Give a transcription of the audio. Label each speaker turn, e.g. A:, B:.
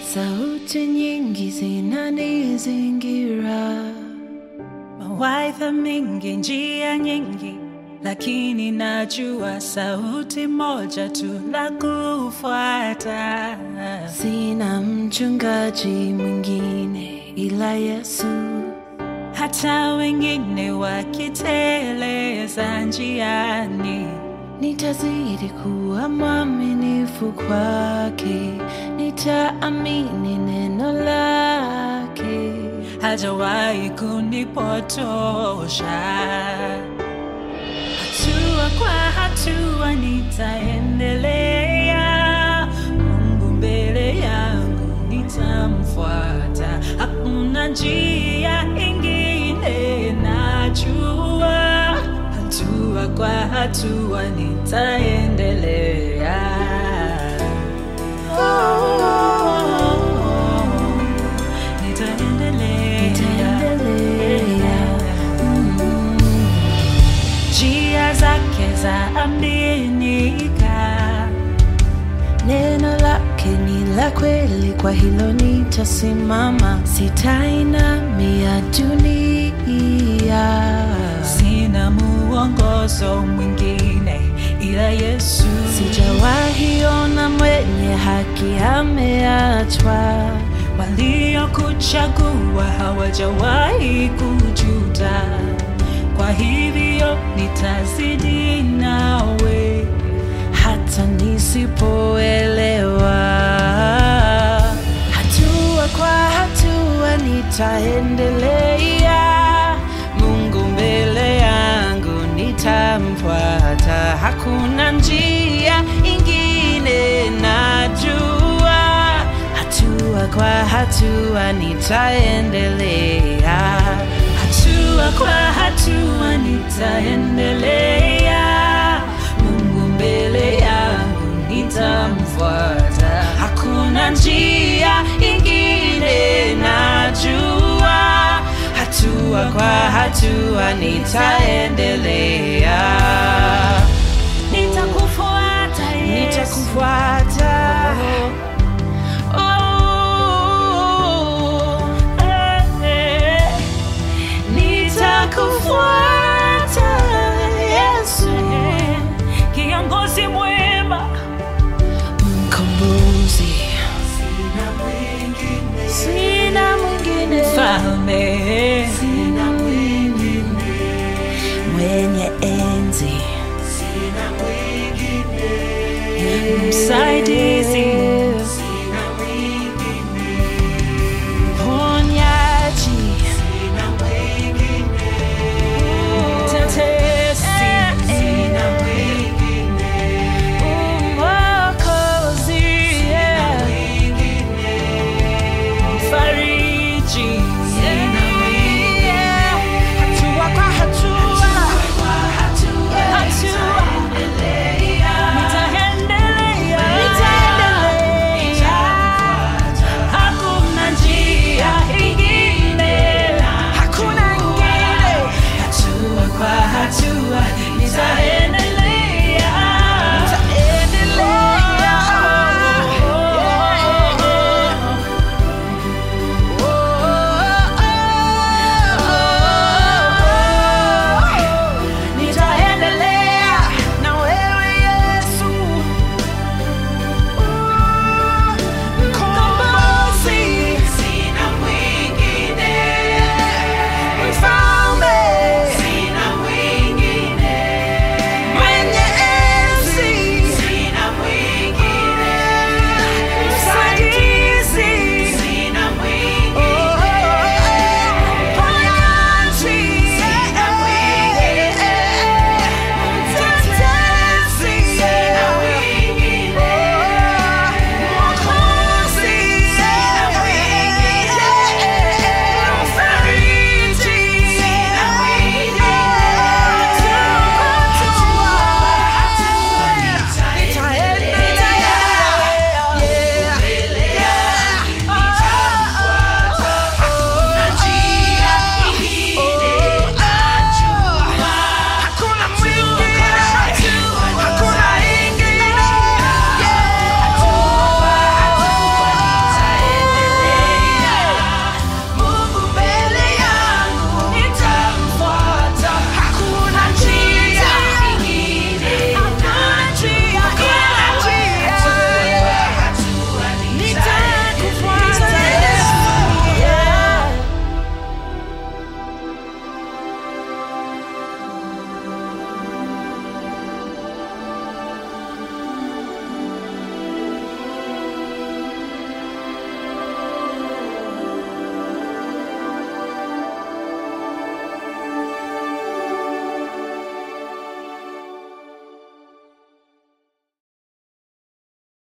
A: sauti nyingi zinanizingira,
B: mawaidha mengi, njia nyingi, lakini najua sauti moja tu la kufuata.
A: sina mchungaji mwingine ila Yesu.
B: Hata wengine wakiteleza njiani,
A: Nitazidi kuwa mwaminifu kwake, nitaamini neno lake.
B: hajawahi kunipotosha. Hatua kwa hatua nitaendelea, Mungu mbele yangu nitamfuata, hakuna njia ingine najua, hatua kwa hatua nitaendelea. Nitaendelea.
A: Nitaendelea. Mm.
B: njia zake za aminika,
A: Neno lake ni la kweli, kwa hilo nitasimama, sitainamia dunia.
B: sina muongozo mwingine ila Yesu.
A: Sijawahi ona mwenye haki ameachwa,
B: Waliokuchagua hawajawahi kujuta, kwa hivyo nitazidi nawe
A: hata nisipoelewa. Hatua kwa hatua nitaendelea, Mungu mbele yangu nitamfuata, hakuna njia ingine najua, hatua kwa hatua nitaendelea.
B: hatua kwa hatua nitaendelea, Mungu mbele yangu nitamfuata, hakuna njia ingine najua,
A: hatua kwa hatua nitaendelea,
B: nitakufuata Yesu,
A: nitakufuata